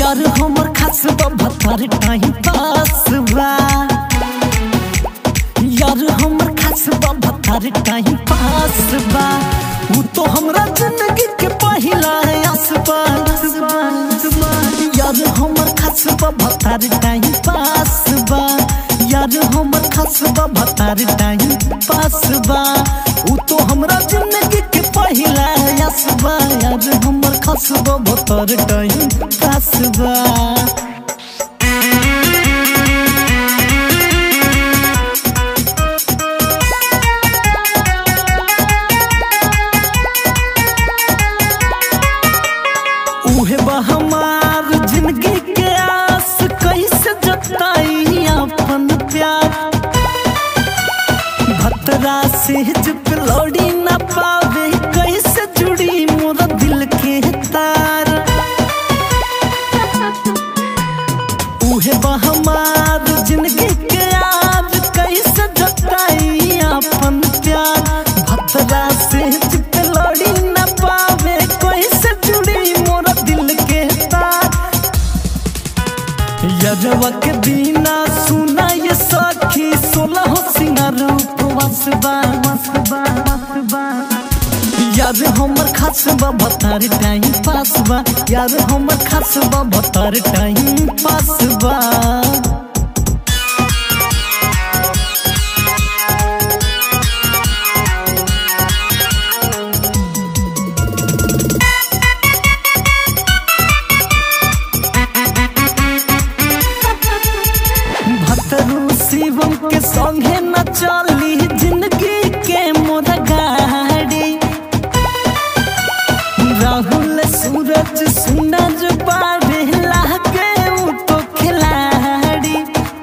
यार हमर खास भतर टाइम पास बा यार हमर खास भतर टाइम पास बा उ तो हमरा जिंदगी के पहिला आसबा यार हमर खास भतर टाइम पास बा यार हमर खास भतर टाइम पास बा उ तो हमरा जिंदगी के पहिला आसबा यार हमर खास भतर टाइम पास बा उहे बा हमार जिंदगी के आस कैसे जताई अपन प्यार भतरा से जब लौड़ी ना पावे कैसे जुड़ी मोरा दिल के तार उहे बा हमार जिंदगी के आस कैसे जताई अपन प्यार भतरा से जब लौड़ी ना पावे कैसे जुड़ी मोरा दिल के तार यजवा के दीना सुना ये सखी सोलह सिंगार उपवास बा यार हमर खास बा भतार टाइम पास बा यार हमर खास बा भतार टाइम पास बा भतरू शिवम के संगे न चली जिंदगी के मोर गाड़ी राहुल सूरज सूरज बाढ़े लागे उ तो खिलाड़ी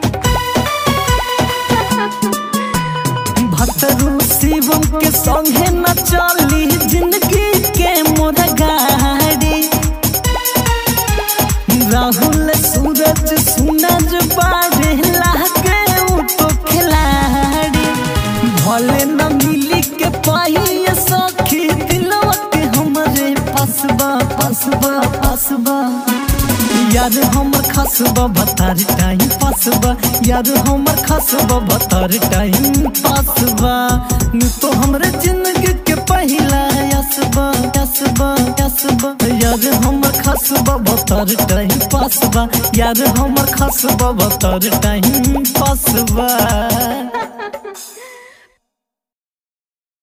भतरू शिवम के संगे न चली जिंदगी के मोर गाड़ी राहुल सूरज सूरज बाढ़े लागे उ तो खिलाड़ी भले न मिली के पाई ये सखी दिलवा के हमरे फसबा फसबा फसबा यार हमर खसबा भतार टाइम फसबा यार हमर खसबा भतार टाइम फसबा नु तो हमरे जिंदगी के पहिला यसबा यसबा यसबा यार हमर खसबा भतार टाइम फसबा यार हमर खसबा भतार टाइम फसबा